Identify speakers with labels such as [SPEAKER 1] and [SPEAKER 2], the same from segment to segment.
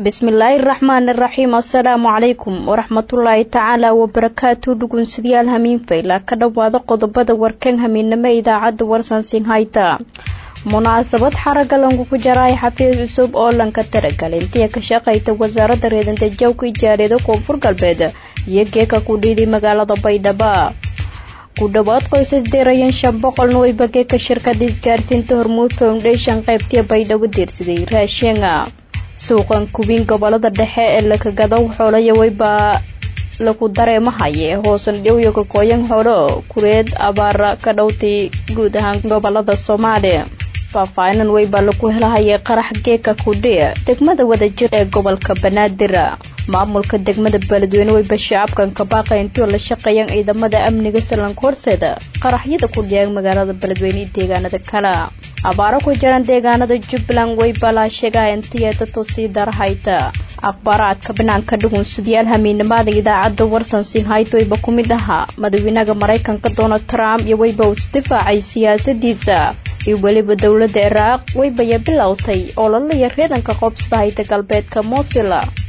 [SPEAKER 1] bismillaahi raxmaan iraxiim assalaamu calaykum waraxmatullaahi tacaala wabarakaatu dhugunsidayaal hamiinfayla ka dhowaada qodobada warkan hamiinamo idaacadda warsansin hayta munaasabad xaraga langu ku jaraay xafiis cusub oo lanka taragalay intiya ka shaqayta wasaaradda reedantajawka ijaariyada koonfur galbeed iyo geeka ku dhiiday magaalada baydhabo ku dhowaad qoysas deerayan shan boqolna wayba geeka shirkada isgaarsiinta hormuud foundation qaybtii baydhabo deersaday raashinga suuqan kubin gobolada dhexe ee lakagado xoolaya waybaa lagu dareemahaye hoosan dhowyo kakooyan xoolo kureed abaara ka dhowtay guud ahaan gobolada soomaaliya faahfaahinan weybaa lagu helahayay qarax geeka kudhiya degmada wadajir ee gobolka banaadir maamulka degmada beledweyne weyba shacabkan kabaaqa intii la shaqeeyaan ciidamada amniga salanka horseeda qaraxyada ku dhiyaan magaalada beledweyne iyo deegaanada kale abaaro ku jiraan deegaanada jubbaland weyba laa sheegaa intii dadku sii darahayta akhbaaraadka banaanka dhugunsidayaal hamiinimada idaacadda warsansin haytoyba ku mid ahaa madaxweynaha maraykanka donald trump iyo weyba uu isdifaacay siyaasadiisa iyo weliba dowladda iraaq weybaya bilowtay oo lalaya reedanka qoobsada hayta galbeedka mosil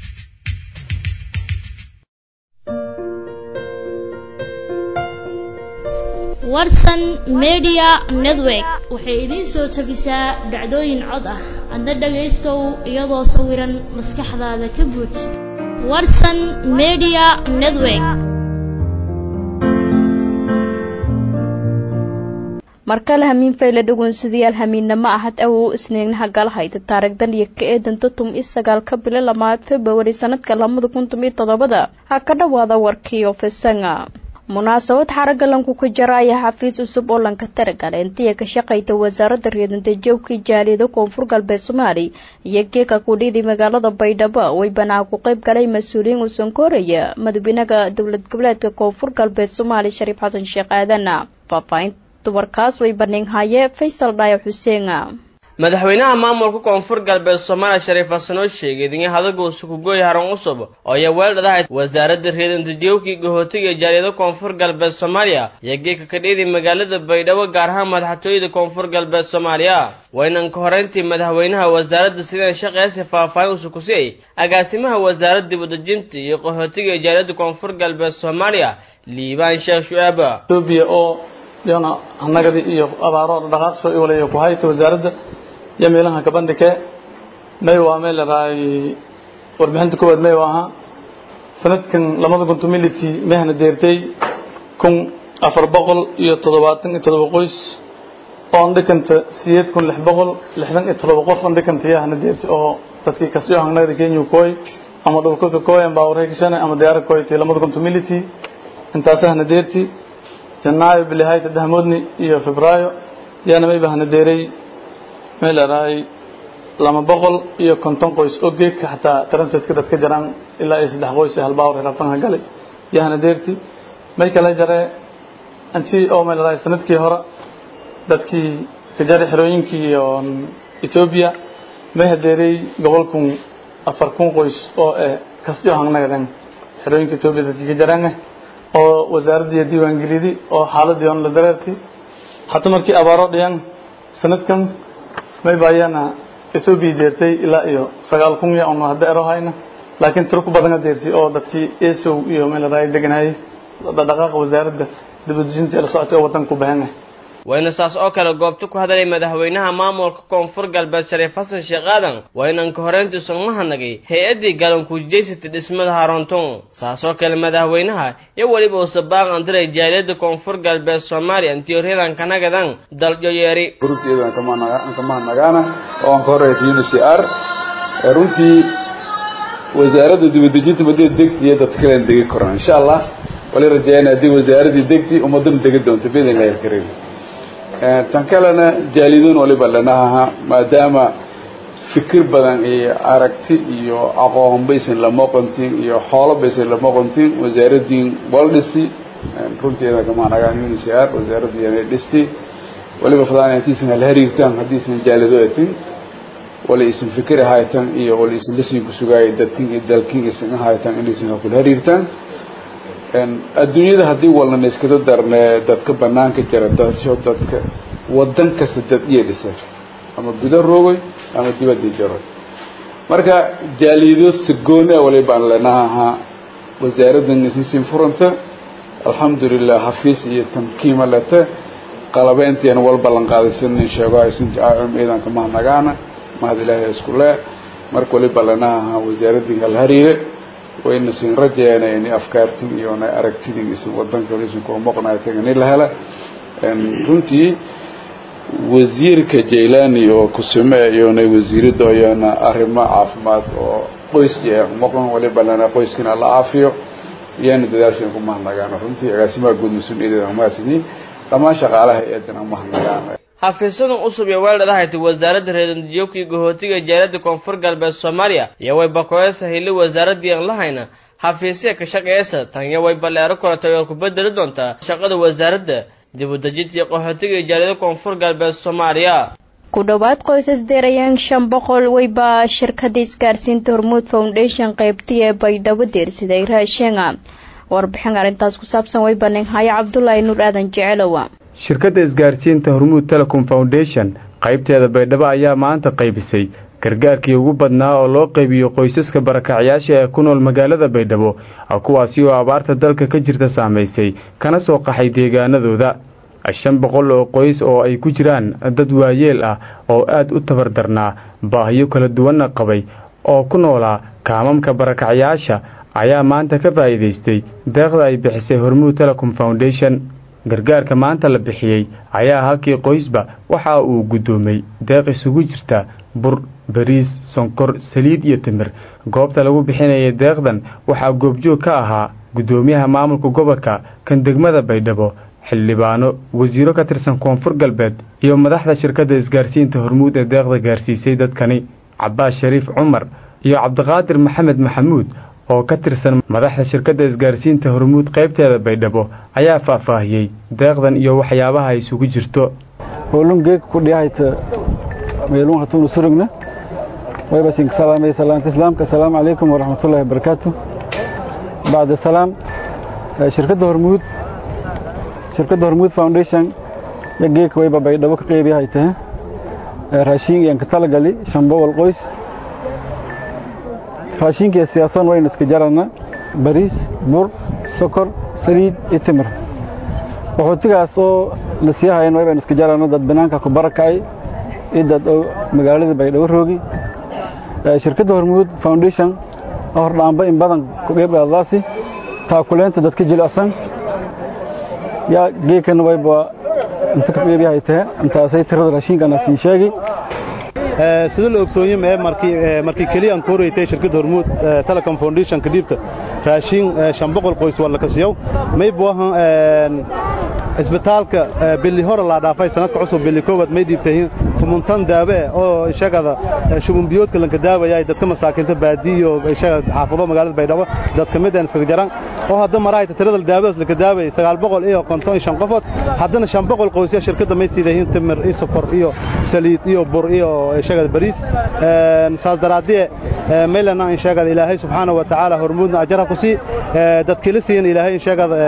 [SPEAKER 2] warsan media network waxay idiin soo tabisaa dhacdooyin cod ah adna dhagaystow iyadoo sawiran maskaxdaada ka buuj warsan media network
[SPEAKER 1] markale hamiinfayle dhugunsidayaal hamiinnamo ahad awow isniignaha galahayda taarigdan iyo ka eedanta tum i sagaal ka bilo lamaad februari sanadka lamada kun tumiyo toddobada ha ka dhowaada warkii ofisanga munaasabad xaraga lanku ka jaraaya xafiis cusub oo lanka taragalay intiya ka shaqayta wasaaradda reedantajawkii jaaliyada koonfur galbeed soomaali iyo geeka kudhiiday magaalada baydhabo way banaa ku qayb galay mas-uuliyiin uusan koraya madaxweynaha dowlad goboleedka koonfur galbeed soomaali shariif xasan sheekh aadan faahfaahinta warkaas way baneenhaye faysal dhaayo xuseen
[SPEAKER 3] madaxweynaha maamulka koonfur galbeed soomaaliya shariif xasan oo sheegay in hadaguusu ku gooy haran cusub oo ay weeldhadahay wasaaradda reedantajawkii gahootiga jaaliyada koonfur galbeed soomaaliya iyo geeka ka dhiiday magaalada baydhabo gaar ahaan madaxtooyada koonfur galbeed soomaaliya waynan ka horeyntii madaxweynaha wasaaradda sidaan shaqeeysi faahfaahin usu ku siiyey agaasimaha wasaaradda dibudejinta iyo qahootiga jaaliyada koonfur galbeed soomaaliya liibaan sheekh shu'aab
[SPEAKER 4] yana anagadi iyo abaaro dhaqaaqsho i walayo ku hayta wasaaradda iyo meelaha kabandhike may waa meel laraay warbixinta koowaad may ahaa sanadkan lamada kun tumility mehna deertay kun afar boqol iyo toddobaatan iyo toddoba qoys oo andhikanta sideed kun lix boqol lixdan iyo toddoba qof andhikanta yahna deertay oo dadkii kasoo hangnagada kenya kooy ama dhulka ka kooy ama baawarey kashane ama diyaara kooytay lamada kun tumility intaasahna deerti janaayo bilihayta dahmoodni iyo febraayo yaana may bahna deeray meel araay lama boqol iyo konton qoys oo geedka xataa translatka dadka jaraan ilaa iyo saddex qoys ee halbaawar rabtanka galay yahna deerti may kala jaree anti oo meel araay sanadkii hore dadkii ka jaray xerooyinkii iyo etoobiya may hadeeray gobolkun afar kun qoys oo eh kasjo hangnagadan xerooyinka etoobiya dadkii ka jaraan oo wasaaraddiiyo diiwaangelidi oo xaaladii on la dareertay hata markii abaaro dhiyan sanadkan may baayana etoobiya deertay ilaa iyo sagaal kun ya on hadda ero hayna laakiin tiro ku badana deertay oo dadkii esow iyo meelaraay deganayay dhaqaaqa wasaaradda dibadejinta la socotay oo waddanka ku bahanah
[SPEAKER 3] wayna saas oo kale goobta ku hadalay madaxweynaha maamulka koonfur galbeed shariif xasan sheekh aadan waynan ka horeyntii sugmahanagay hay-addii galankuujeysatay dhismada haroonton saas oo kale madaxweynaha iyo weliba uu sabaaq andiray jaaliyadda koonfur galbeed soomaaliya intiyoryadan kanagadan daljo yeeri
[SPEAKER 5] runtii kamahadnagaana oo aan ka horeysa uncr runtii wasaaradda dibadejinta madida degti iyo dadka kalen degi koraan insha allah wali rajeeyana haddii wasaaraddii degti ummadana degi doonto biidn illahi alkariim tan kalena jaalidoon waliba lanaha maadaama fikir badan iyo aragti iyo aqoon baysan lama qontin iyo xoolo baysan lama qontin wasaaraddii waldhisi runteeda kamanagaan uncr wasaaradda yana dhisti waliba fadaan intiisan hala hariirtaan haddiisan jaalido etin wala isan fikir ahaytan iyo wala isan lasiin ku sugaaya dadkin iyo dalkin isan ahaytan inaysan hakula hariirtaan adduunyada haddii walnana iskada darne dadka banaanka jira dadsho dadka wadan kasta dad iyo dhisa ama guda roogay ama dibadii jaroy marka jaaliido sagoon ah waliba aan leenaha wasaaraddan isisin furanta alxamdulilah xafiis iyo tamkiima lete qalabeyntiina wal ballan qaadaysanin sheego aysunti aacum ciidanka mahadnagaana mahad ilaahay isku lee marka waliba leenaha wasaaraddin hal hariire wayna sin rajeena ini afkaartin iyo na aragtidin isin wadanka isin koo moqnaaytan ini la hela runtii wasiirka jaylani oo kusume iyona wasiirada iyona arrimo caafimaad oo qoys moqon waliba lena qoyskina la caafiyo iyana dadaashan ku mahadnagaano runtii agaasimaha guud mas-uuliyadeeda mahadsanyiin dhammaan shaqaalaha eedana mahadnagaano
[SPEAKER 3] xafiisyadan cusub iyo weeldhadahayta wasaaradda reedandijooka iyo gahootiga jaaliyadda koonfur galbeed soomaaliya iyo way bakoyasa hili wasaaraddii aan lahayna xafiisya ka shaqeeysa tanya way balleero koratay oo ku bedeli doontaa shaqada wasaaradda dib u dejinta iyo qaxootiga iyo jaaliyada koonfur galbeed soomaaliya
[SPEAKER 1] ku dhowaad qoysas deerayaan shan boqol weyba shirkada isgaarsiinta hormuud foundation qaybtii ee baydhabo deersiday raashenga warbixin arrintaas ku saabsan weybaning haya cabdulaahi nuur aadan jecelowa
[SPEAKER 6] shirkadda isgaarsiinta hormuud telecom foundation qaybteeda baydhabo ayaa maanta qaybisay gargaarkii ugu badnaa oo loo qaybiyo qoysaska barakacyaasha ee ku nool magaalada baydhabo kuwaasi oo abaarta dalka ka jirta saamaysay kana soo qaxay deegaanadooda shan boqol oo qoys oo ay ku jiraan dad waayeel ah oo aad u tabardarnaa baahiyo kala duwanna qabay oo ku noolaa kaamamka barakacyaasha ayaa maanta ka faa'iidaystay deeqda ay bixisay hormuud telecom foundation gargaarka maanta la bixiyey ayaa halkii qoysba waxa uu guddoomay deeq isugu jirta bur bariis sonkor saliid iyo timir goobta lagu bixinayay deeqdan waxaa goobjoog ka ahaa guddoomiyaha maamulka gobolka kan degmada baydhabo xildhibaano wasiiro ka tirsan koonfur galbeed iyo madaxda shirkadda isgaarsiinta hormuud ee deeqda gaarsiisay dadkani cabbaas shariif cumar iyo cabdiqaadir maxamed maxamuud oo ka tirsan madaxda shirkadda isgaarsiinta hormuud qaybteeda baydhabo ayaa faahfaahiyey deeqdan iyo waxyaabaha ay isugu jirto
[SPEAKER 7] hoolungeeg kudhiyahayta meelun hatuunu surugna wayba sink salaamay salaanta islaamka assalaamu calaykum waraxmatullaahi wabarakaatu bacda salaam shirkadda hormuud shirkadda hormuud foundation yo geeka wayba baydhabo ka qeybiyahay tahe raashiin iyan ka talagali shan boqol qoys raashiinkiiyo siyaasoon waynu iska jarana bariis bur sokor saliid iyo timir qaxootigaas oo la sii hayan waybaynu iska jarana dad banaanka ku barakacay iyo dad oo magaalada baydhabo roogi shirkadda hormuud foundation hordhaanba in badan ku qeybqaadadaasi taakuleenta dadka jilicsan yaa geekana wayba inta ka qeybiyahay tahe intaasay tirada raashiinkana siin sheegi
[SPEAKER 8] sida la ogsoonye mee markii keliyaan ku horeytay shirkadda hormuud telecom foundationka dhiibta raashiin shan boqol qoys waa la kasiyow maybu ahan isbitaalka bili hore laa dhaafay sanadka cusub bili koowaad may dhiibtahin tumuntan daabe oo ishagada shubunbiyoodka lanka daawaya dadka masaakiinta baadiyo ishaga xaafado magaalada baydhabo dad ka mid aan iskaga jaran oo hadda marayta tirada daawadaas lanka daaway sagaal boqol iyo konton iyo shan qofood haddana shan boqol qoysya shirkadda may siidahin timir iyo sokor iyo saliid iyo bur iyo ishagada bariis saas daraadie maylana inshagada ilaahay subxaana wa tacaala hormuudna ajarha ku sii dadkila siiyan ilaahay inshagada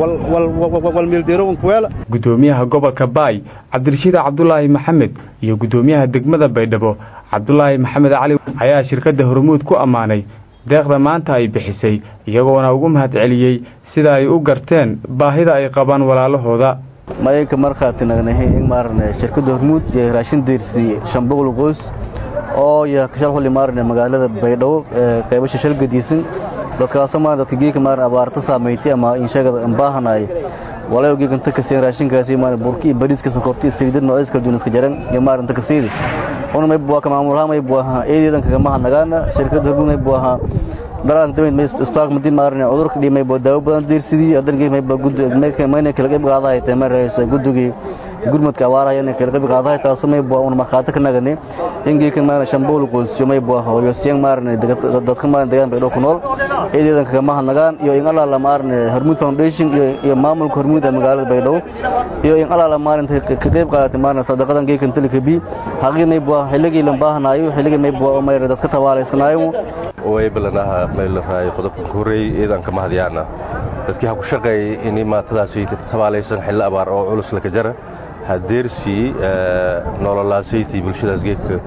[SPEAKER 8] walmiildiro
[SPEAKER 6] guddoomiyaha gobolka baay cabdirashiid cabdulaahi maxamed iyo guddoomiyaha degmada baydhabo cabdulaahi maxamed cali ayaa shirkadda hormuud ku ammaanay deeqda maanta ay bixisay iyagoona ugu mahadceliyey sida ay u garteen baahida ay qabaan walaalahooda
[SPEAKER 9] mayanka markhaati nagnahay in maarane shirkadda hormuud iyo raashin diirsi shan boqol qoys oo iyo kashal xulli maarane magaalada baydhabo qaybasha shalgadiisan dadkaasoo maarane dadka geeka maarane abaarta saameeytay ama inshagada ambaahanay walayo geeganta kaseen raashinkaasi maarane burki iyo bariiska sonkorti iyo saliidad noocyada kala duwan iska jaran iyo maaranta kasiidi una mayb waa ka maamulaha mayb waa eedeedan kagama hadnagaana shirkadda hormuud mayb waa dalaanka dameyd may isbitaalka madi maarane cudurka dhii mayb daawo badan diirsidii hadan geeg mayb gud mayna kala qayb qaadahay tay mar gudugii gurmadka abaaraha inay kala qayb qaadahay taasoo mayb waa una markhaati ka nagane in geekan maarane shambool qoysyo mayb waa hooyosiyang maarane dadka maarane deegaan baydhoo ku nool eedeedan kagama hadnagaan iyo in allaala maarane hormuud foundation iyo maamulka hormuud ee magaalada baydhabo iyo in allaala maarane ka qayb qaadatay maarane sadaqadan geekan talika bi haqii mayb waa xilligii lan baahanaayo xilligii mayb waa mayre dadka tabaalaysanaayo
[SPEAKER 10] way balanaha meel raay qodobka ku horeeyay ciidanka mahadyaana dadkii ha ku shaqeeyay in maatadaasi tabaalaysan xilli abaar oo culus laka jara hadeersii nololaasayti bulshadaas geedka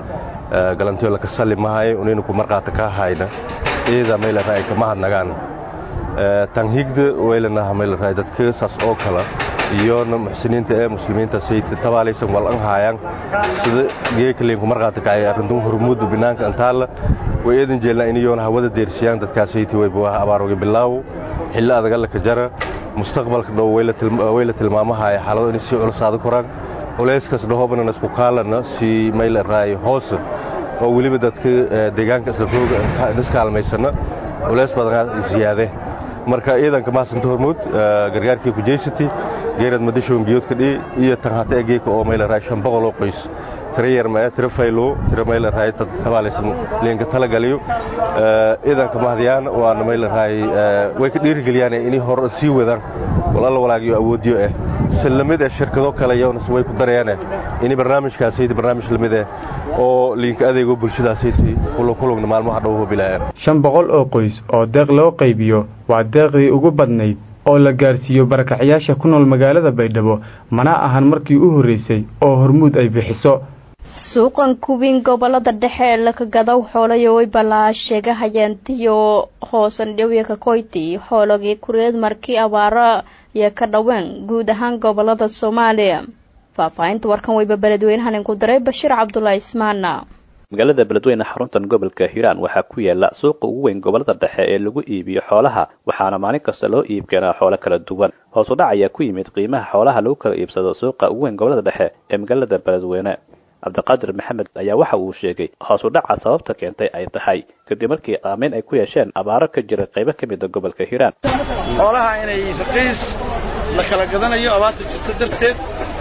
[SPEAKER 10] galantiyo laka salli mahay unaynu ku marqaata ka hayna iyada mayla raay kama hadnagaan tan higda weylanaha mayla raay dadka saas oo kala iyona muxsiniinta ee muslimiinta sayta tabaalaysan wal an haayaan sida geekaliin ku marqaata kacay arrintan hormuudba binaanka antaala way eedan jeelnaa inayoona hawada deersiyaan dadkaas sayti wayba waa abaarooga bilaaw xilli adaga laka jara mustaqbalka dhow wayla tilmaamahaya xaalado inay sii culusaada koraan culayskaas dhahoobana isku kaalana si mayla raay hoose oo weliba dadka deegaanka isla rooga iskaalmaysana culays badan ziyaade marka ciidanka mahasanta hormuud gargaarkii ku jeysati geerad madashoon biyoodka dhii iyo tan hata egeeka oo mayla raay shan boqol oo qoys tira yarmaya tira faylo tira mayla raay dad sabaalaysan leenka talagaliyo ciidanka mahdiyaan waana mayla raay way ka dhiirigeliyaan inay hor sii wadaan walalla walaagiyo awoodiyo ah si lamid ah shirkado kale iyaguna way ku darayaan in barnaamijkaasaydi barnaamij lamid ah oo liinka adeego bulshadaasaydi kulugna maalmaha dhow bilaa
[SPEAKER 6] shan boqol oo qoys oo deeq loo qaybiyo waa deeqdii ugu badnayd oo la gaarsiiyo barakacayaasha ku nool magaalada baydhabo mana ahan markii u horreysay oo hormuud ay bixiso
[SPEAKER 1] suuqan kuwiin gobolada dhexe ee laka gadaw xoolayo way balaa sheega hayeentiyo hoosan dhowya kakoyti xoologii kureed markii abaaro iyo ka dhaween guud ahaan gobolada soomaaliya faahfaahinta warkan wayba beledweynahan inku daray bashiir cabdulaahi ismaana
[SPEAKER 11] magaalada beledweyne xaruntan gobolka hiiraan waxaa ku yaala suuqa ugu weyn gobolada dhexe ee lagu iibiyo xoolaha waxaana maalin kasta loo iib keenaa xoolo kala duwan hoos u dhac ayaa ku yimid qiimaha xoolaha lagu kala iibsado suuqa ugu weyn gobolada dhexe ee magaalada beledweyne cabdiqaadir maxamed ayaa waxa uu sheegay hoos u dhaca sababta keentay ay tahay kadib markii aameyn ay ku yeesheen abaaro ka jira qaybo ka mida gobolka hiiraan
[SPEAKER 12] xoolaha inay raqiis la kala gadanayo abaarta jirta darteed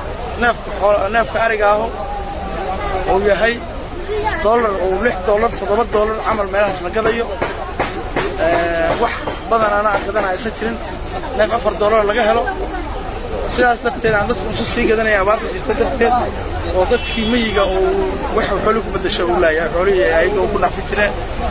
[SPEAKER 12] neefka ariga ahu uu yahay dolar uu lix dolar toddoba dolar camal meelahaas la gadayo wax badan anaa gadan aysan jirin neef afar dolar laga helo sidaas darteed aan dadku usu sii gadanaya abaarta jirta darteed oo dadkii miyiga uu wax xooli ku bedasho uu laayahay xoolihii ayaga ku nafi jireen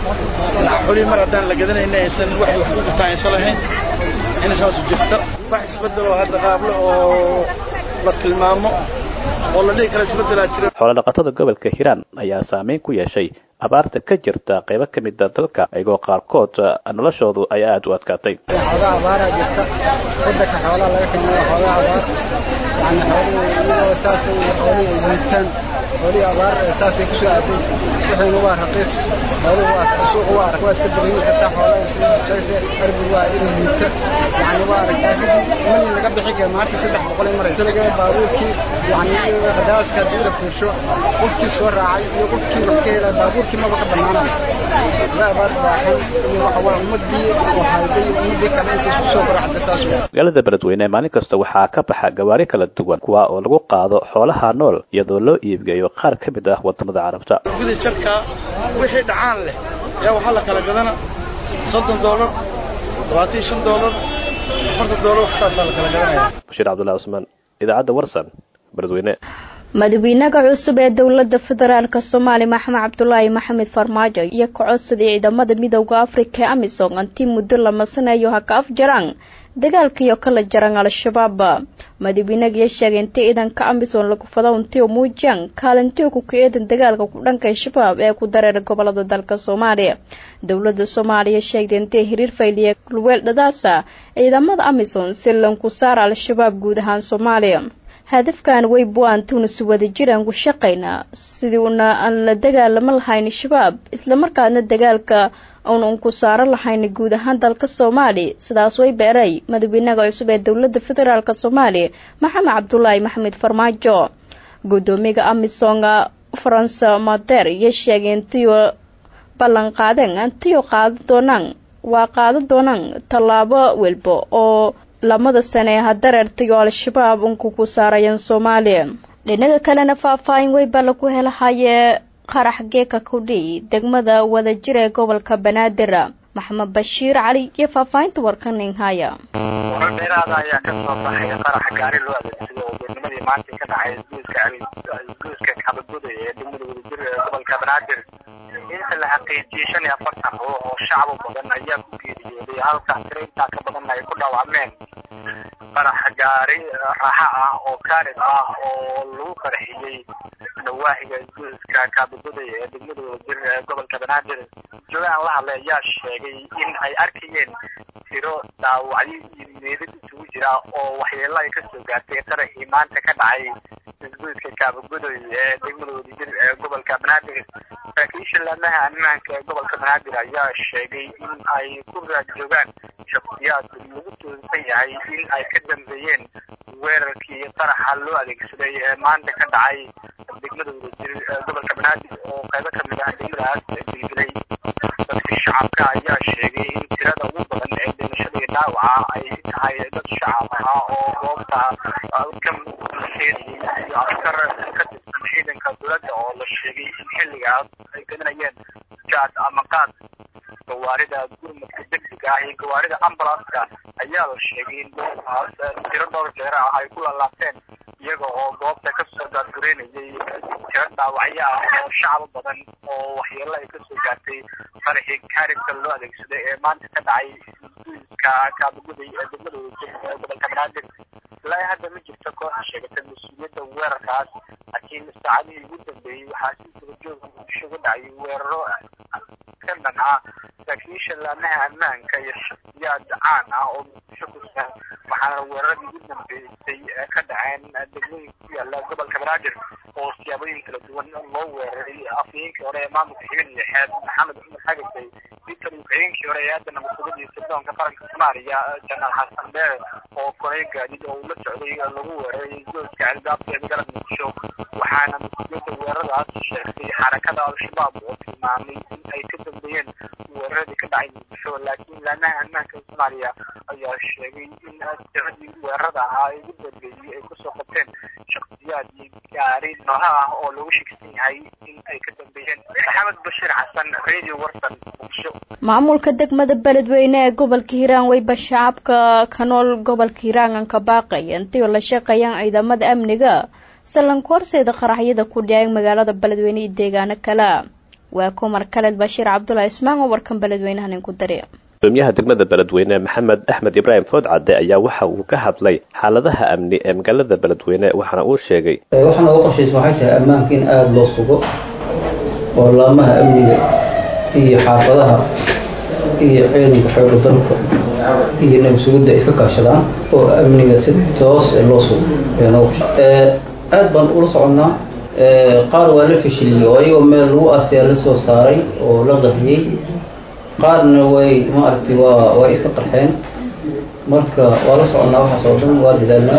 [SPEAKER 12] xoolihii mar haddaan la gadanayna aysan wax wax ku gutaan aysan lahayn ina saasu jirta wax isbedel oo hadda qaable oo la tilmaamo oo la dhihi kara isbedelaa jira
[SPEAKER 11] xoolodhaqatada gobolka hiiraan ayaa saameyn ku yeeshay abaarta ka jirta qaybo ka mida dalka iyagoo qaarkood noloshoodu ay aada u adkaatay
[SPEAKER 13] xoogaa abaaraa jirta wadanka xoolaha laga keenayo xoogaa abaar yani xoolihii iyadoo saasay xoolihii ay liibtaan xoolihii abaar saasay kusoo aaday wixiina waa raqiis xooluhu waa suuqa waa arag waa iska dareemi kartaa xoolaha sida kayse arbi waa inay liibta yani waa aragtaa kadib malin laga bixi kara maanta saddex boqol ay marayso laga baabuurkii yani qadaaska haddii la fiirsho qofkii soo raacay iyo qofkii wax ka helay baabuurkii maba ka banaanay waa abaar baaxan iyo waxa waa ummadii oo hayday ummadii kale inta isku soo garaacda saas
[SPEAKER 11] magaalada beledweyne maalin kasta waxaa ka baxa gawaari kala duwan kuwa oo lagu qaado xoolaha nool iyadoo loo iibgeeyo qaar ka mid ah wadamada carabta
[SPEAKER 12] guda jarka wixii dhacaan leh yaa waxaa la kala gadana soddon doolar labaatan iyo shan doolar afartan doolar wax saasaa la kala gadanaya
[SPEAKER 11] bashiir cabdullahi cusmaan idaacadda warsan beledweyne
[SPEAKER 1] madaxweynaha cusub ee dowlada federaalk soomaaliya maxamed cabdulaahi maxamed farmaajo iyo ka codsaday ciidamada midooda afrika ee amisom antii muddo lama sanayo ha ka afjaraan dagaalkiiyo kala jaran al-shabaab madaxweynagiyo sheegay intii ciidanka amisom lagu fado untiyo muujiyaan kaalintiyo ku ka-eedan dagaalka ku dhanka shabaab ee ku dareera gobolada dalka soomaaliya dowlada soomaaliya sheegtay intii hiriir fayliya luweel dhadaasa ciidamada amisom si lanku saara al-shabaab guud ahaan soomaaliya hadafkan way buaantuuna si wada jiraan ku shaqaynaa sidii una aan la dagaalamo lahayn shabaab islamarkaadna dagaalka uuna unku saaro lahayn guud ahaan dalka soomaaliya sidaas way beeray madaxweynaha cusub ee dowlada federaalk soomaaliya maxamed cabdulaahi maxamed farmaajo gudoomiyaga amisonga faranse mader iyo sheegay intiyo ballan qaadeen intiyo qaada doonaan waa qaada doonaan tallaabo welba oo lamada sane ee hadareertayo al-shabaab unku ku saarayeen soomaaliya dhinaga kalena faahfaahin weyba lagu helahayee qarax geeka kudhi degmada wadajir ee gobolka banaadir maxamed bashiir cali iyo faahfaahinta warkanin haya
[SPEAKER 14] warar dheeraada ayaa ka soo baxay qarax gaari loo adeegsado oo goornimadii maanta ka dhacay isgoyska isgoyska kabaguday ee degmada wadajir ee gobolka banaadir inta la xaqiijiyey shan iyo afartan ruux oo shacbu badan ayaa ku geeriyooday halka tiro intaa ka badanna ay ku dhaawacmeen qarax gaari raaxa ah oo kaarid ah oo lagu qarxiyey nawaahiga isgoyska kaabagoday ee degmada wadajir ee gobolka banaadir joogaan la hadlay ayaa sheegay in ay arkayeen tiro dhaawacyo iyo meedad isugu jira oo waxyeelo ay kasoo gaartay qaraxii maanta ka dhacay isgoyska kaabagodoy ee degmada wadajir ee gobolka banaadir saraakiisha laamaha ammaanka ee gobolka banaadir ayaa sheegay in ay ku raad joogaan shakhsiyaad lagu tuunsan yahay in ay ka dambeeyeen weerarkii qaraxa loo adeegsaday ee maanta ka dhacay degmada wadajir ee gobolka banaadir oo qaybo ka mid ah degmadaas dilgilay dadka shacabka ayaa sheegay in tirada ugu badan ee dhimashada iyo dhaawaca ay tahay dad shacab ah oo goobta ka sheediyey iyo askar ka tirsan ciidanka dowladda oo la sheegay in xilligaas ay gadanayeen jaad ama qaad gawaarida gurmadka degdega ah iyo gawaarida ambulanska ayaa la sheegay in goobaas tiro dhowr jeer ah ay ku laalaabteen iyaga oo goobta kasoo daadgureynayay tiro dhaawacyo ah oo shacab badan oo waxyeelo ay kasoo gaartay qaraxii kaaribka loo adeegsaday ee maanta ka dhacay isgoyska kaabaguday ee degmada wadajir ee gobolka banaadir ilaa hadda ma jirto koox sheegatay mas-uuliyadda weerarkaas laakiin saacadihii ugu dambeeyey waxaa si dabajooga muqdisho uga dhacay weeraro ka dhan ah saraakiisha laamaha ammaanka iyo shakhsiyaad caan ah oo muqdisho ku sugan waxaana weeraradii ugu dambeysay ka dhaceen degmooyin ku yaala gobolka banaadir oo siyaabooyin kala duwan loo weeraray afhayeenkii hore ee maamulka xibin lixeed maxamed cumar xagasay victor ku-xigeenkii hore ee aadana mas-uuliyadii sirdoonka qaranka soomaaliya janaal xasan beere oo koray gaadiid oo uu la socday lagu weeraray gooska albaabka ee magaalada muqdisho waxaana mas-uuliyadda weeraradaas sheegtay xarakada al-shabaab oo tilmaamay in ay ka dambeeyeen weeraradii ka dhacay muqdisho laakiin laamaha ammaanka soomaaliya ayaa sheegay in tiradii weerarada ahaa ee ugu dambeeyey ay kusoo qabteen shakhsiyaad iyo gaari nooha ah oo lagu shegsan yahay in ay ka dambeeyeen maxamed bashiir xasan radio warsan muqdisho
[SPEAKER 1] maamulka degmada beledweyne ee gobolka hiiraan weyba shacabka ka nool gobolka hiiraan aan ka baaqaya intii oo la shaqeeyaan ciidamada amniga sallanka horseeda qaraxyada ku dhacay magaalada beledweyne iyo deegaano kale waa kumar kaleed bashiir cabdulaahi ismaan oo warkan beledweynahan inku dari
[SPEAKER 11] gudoomiyaha degmada beledweyne maxamed axmed ibraahim foodcadde ayaa waxa uu ka hadlay xaaladaha amni ee magaalada beledweyne waxaana uu sheegay
[SPEAKER 15] waxaan uga qorshaysa waxay tahay ammaanka in aada loo sugo oo laamaha amniga iyo xaafadaha iyo ciidanka xooga dalka iyo nabadsugidda ay iska kaashadaan oo amniga si toos loo sugo aada baan ula soconnaa qaar waa la fashiliyey oo iyagoo meel lagu aasyaa la soo saaray oo la qahriyey qaarna way maaragtay waa way iska qarxeen marka waa la soconnaa waxaas oo dhan waa dadaalnaa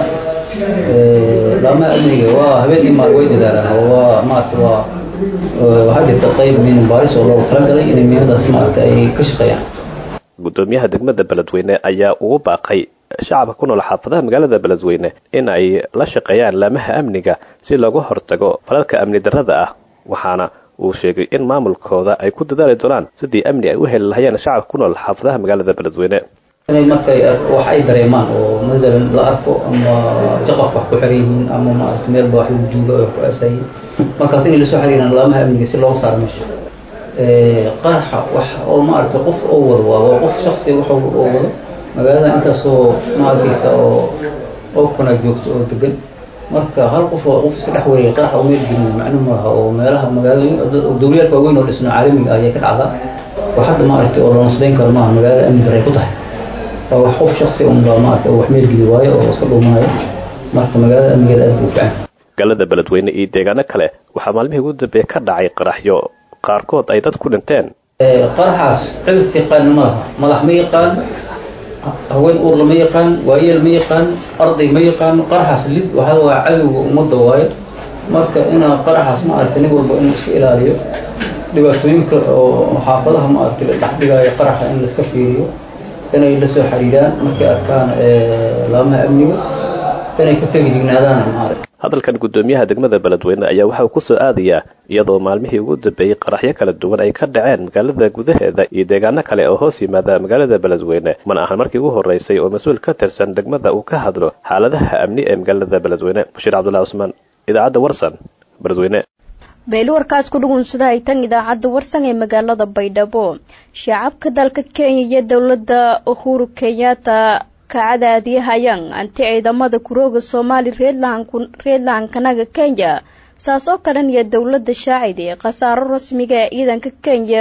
[SPEAKER 15] laamaha amniga waa habeen iyo maal way dadaalaan oo waa maaragtay waa waxaa jirta qayb miina baaris oo loogu talagalay inay miinadaas maaragtay ay ka shaqeeyaan
[SPEAKER 11] gudoomiyaha degmada beledweyne ayaa ugu baaqay shacabka ku nool xaafadaha magaalada beledweyne in ay la shaqeeyaan laamaha amniga si looga hortago falalka amni darrada ah waxaana uu sheegay in maamulkooda ay ku dadaali doonaan sidii amni ay u heli lahayeen shacabka ku nool xaafadaha magaalada beledweyne
[SPEAKER 15] inay markay wax ay dareemaan oo masalan la arko ama jaqaf wax ku xiran yihiin ama maaragta meel ba wax lagu duulo oo ku aasayiin markaas inay lasoo xiriiraan laamaha amniga si looga saaro meesha qaraxa wax oo maaragtay qof oo wado waa qof shaksi wax oo wado magaalada intaasoo maarkaysa oo oo kuna joogto oo degan marka hal qof oo qof iska dhex weeyay qaraxa meel gelin macno maaha oo meelaha magaalada dowliyaalka waaweyn oo dhisno caalamiga ah ayay ka dhacdaa wax hadda maaragtay oo la nasbayn karo maaha magaalada amni daray ku tahay waa wax qof shaksi un baa maaragtay oo wax meel geli waayo oo iska dhuumanayo marka magaalada amnigeeda aad buu fiican
[SPEAKER 11] magaalada beledweyne iyo deegaano kale waxaa maalmihii ugu dambeeye ka dhacay qaraxyo qaarkood ay dad ku dhinteen
[SPEAKER 15] qaraxaas cilis yaqaan ma laha madax ma yaqaan haween uur lama yaqaan waayeel ma yaqaan arday ma yaqaan qaraxaas lid waxaa waa cadowga ummadda waayo marka inaa qaraxaas maaragtay nin walba inuu iska ilaaliyo dhibaatooyinka oo xaafadaha maaragtay la dhex dhigaayo qaraxa in laiska fiiriyo inay la soo xiriiraan markay arkaan laamaha amniga inay ka feegi jignaadaan maaragtay
[SPEAKER 11] hadalkan gudoomiyaha degmada beledweyne ayaa waxa uu ku soo aadayaa iyadoo maalmihii ugu dambeeyey qaraxyo kala duwan ay ka dhaceen magaalada gudaheeda iyo deegaano kale oo hoos yimaada magaalada beledweyne mana ahan markii ugu horreysay oo mas-uul ka tirsan degmada uu ka hadlo xaaladaha amni ee magaalada beledweyne bashiir cabdullahi cusmaan idaacadda warsan beledweyne
[SPEAKER 1] beeli warkaas ku dhugunsada ay tan idaacadda warsan ee magaalada baydhabo shacabka dalka kenya iyo dowladda uhuru kenyatta kacadaadiyahayaan anti ciidamada kurooga soomaali reedlahankanaga kenya saas oo kalen iyo dowladda shaacid ee khasaaro rasmiga ee ciidanka kenya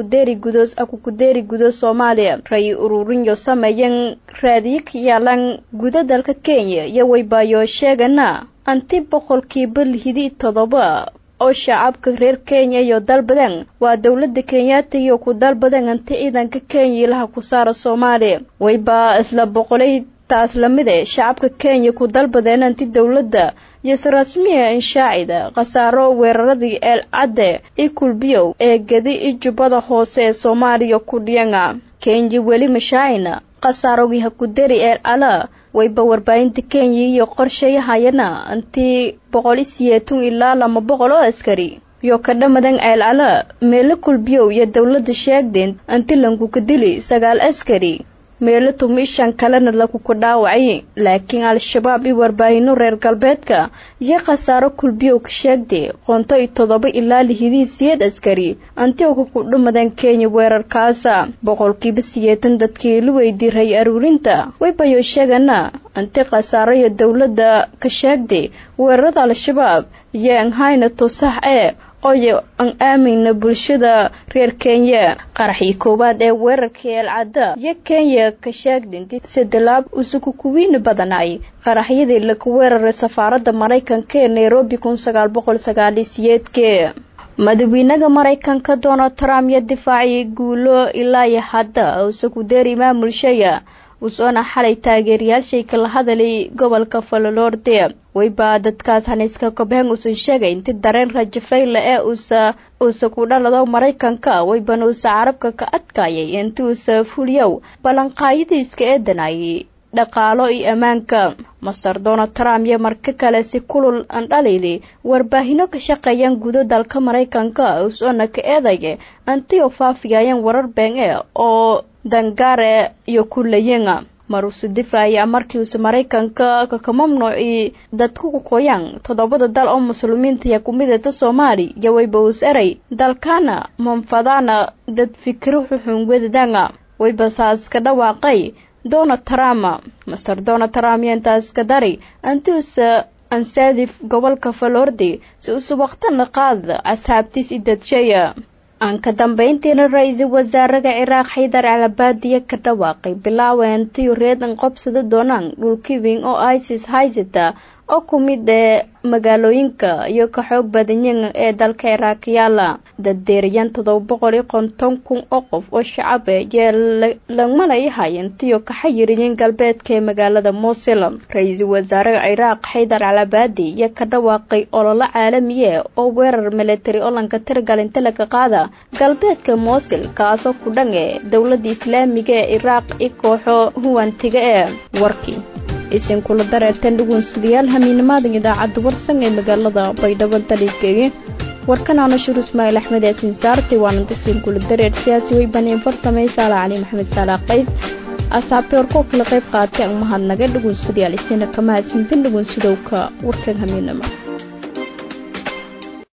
[SPEAKER 1] akukudeeri gudo soomaaliya ray ururinyo sameeyan raadiyo ka yaalan guda dalka kenya iyo waybaayo sheegana anti boqolkiiba lihidi todoba oo shacabka reer kenya iyo dalbadan waa dowladda kenyaata iyo ku dalbadan anti ciidanka kenya ilaha ku saara soomaaliya waybaa isla boqolay taas lamide shacabka kenya ku dalbadeen anti dowladda yose rasmiya inshaacida khasaaro weeraradii eel cadde i kulbiyow ee gedi i jubbada hoose ee soomaaliya ku dhiyanga kenya weli mashaacina khasaarogii hakuderi eel cala wayba warbaahinta kenya iyo qorshayahayana anti boqol i siyeetun ilaa lama boqol oo askari iyo ka dhamadan ceel cala meelo kulbiyow iyo dowladda sheegdeen anti lankuka dili sagaal askari meelo tumishan kalena laguku dhaawacay laakiin al-shabaab iyo warbaahino reer galbeedka iyo khasaaro kulbiyow ka sheegday qoonto iyo toddoba ilaa lihidii siyeed askari antioga ku dhumadeen kenya weerarkaasa boqolkiiba siyeetan dadkii la weydiiray aruurinta waybayo sheegana anti khasaaro iyo dowladda ka sheegday weerarada al-shabaab iyo anhayna tusax ee oyo aan aamayna bulshada reer kenya qaraxii koowaad ee weerarkii eelcadda iyo kenya ka sheegdinti sadalaab usuku kuwiina badanay qaraxyadii laga weeraray safaaradda maraykanka ee nairobi kun sagaal boqol sagaaliyo siyeedkee madaxweynaha maraykanka donald trump iyo difaaciyay guulo ilaa iyo hadda usuku deeri maamulshaya usoona xalay taageerayaashay kala hadalay gobolka falolorde wayba dadkaas haniiska kobheng uusan sheegay inti dareen rajafayla ee uusa uusa ku dhalado maraykanka waybana uusa carabka ka adkaayay inti uusa fuliyow ballanqaayadiiska eedanayay dhaqaalo iyo ammaanka master donald trump iyo marka kale si kulul aan dhalili warbaahino ka shaqeeyaan gudo dalka maraykanka usoona ka eedaya antio faafigayaan warar been e oo dangaare iyo kulayenga maruusu difaaya markii uuse maraykanka kaka mamnuuci dadku kukoyaan toddobada dal oo muslimiinta iyo kumidata soomaali iyo wayba uus eray dalkana manfadana dad fikiro xuxun wedadanga wayba saas ka dhawaaqay donald trump master donald trump iyo intaas ka dari antiusa ansaadif gobolka falordi si uuse waqtana qaad asxaabtiis i dadjaya aan ka dambeyntiina ra-iisul wasaaraha ciraaq xaydar calabaadiya ka dhawaaqay bilaaween tiyo reedan qobsada doonaan dhulki weyn oo isis haysata oo ku mid ee magaalooyinka iyo ka xoog badanyan ee dalka ciraaq yaala daddeerayan todoba boqol iyo konton kun oo qof oo shacab e yee lagmalayahayen tiyo ka xayiriyeen galbeedka ee magaalada mosil ra-iisul wasaaraha ciraaq xaydar calabaadi iyo ka dhawaaqay ololo caalamiye oo weerar military oo lanka tirgalinta laga qaada galbeedka mosil kaasoo ku dhan e dowladda islaamiga ee ciraaq i kooxo huwantiga ee warkii isin kula dareerteen dhugunsidayaal hamiinimaadan idaacadda warsan ee magaalada baydhabo daligeeye warkan aanashur ismaaciil axmed yaasin saarti waana dasiin kula dareer siyaasi weybaneen farsamay saala cali maxamed saala qays asxaabtay warkoo kala qayb qaatay aan mahadnaga dhugunsadayaal isina kama hadsintin dhugunsidowka warkan hamiinima